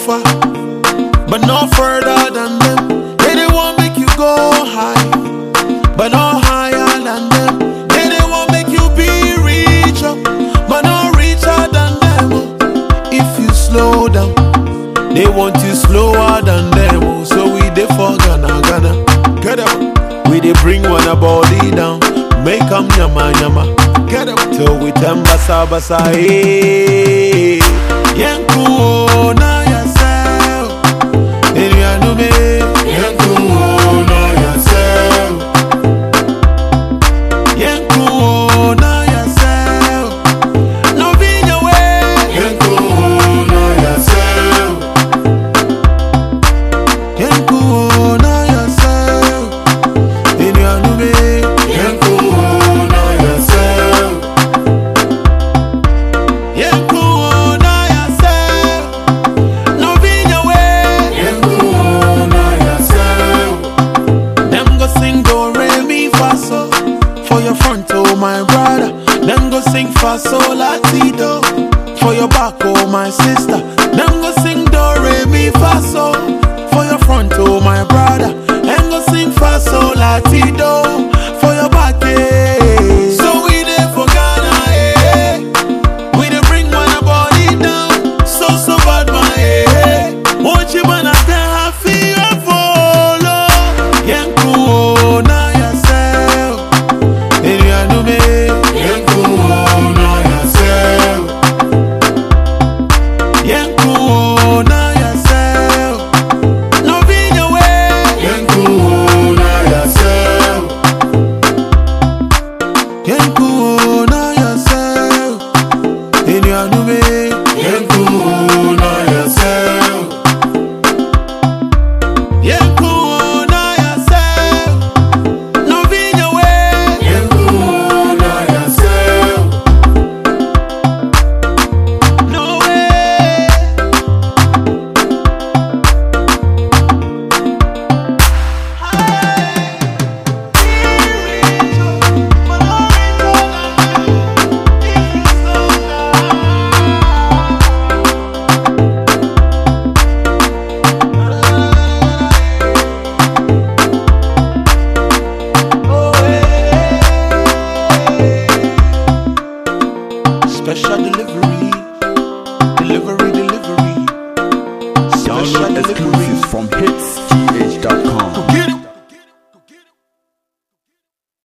far, but not further than them. They they want make you go high, but not higher than them. They they want make you be richer, but not richer than them. oh. If you slow down, they want you slower than them. oh. So we dey for Ghana, Ghana. Get up. We dey bring one a body down, make 'em nyama nyama. Get up till we turn basa basa. Hey, Yanku oh, na yourself. Enuanume. Yanku oh, na yourself. Yanku oh, na yourself. No be your way. Yanku oh, na yourself. Yanku oh, na yourself. Enuanume. Yanku oh, na yourself. Yanku oh, na yourself. No be your way. Yanku oh, na yourself. Them go sing do re mi fa so for your front oh my brother. Them go sing fa so la ti do for your back oh my sister. Them go sing do re mi fa so for your front oh my brother. Them go sing fa so la ti do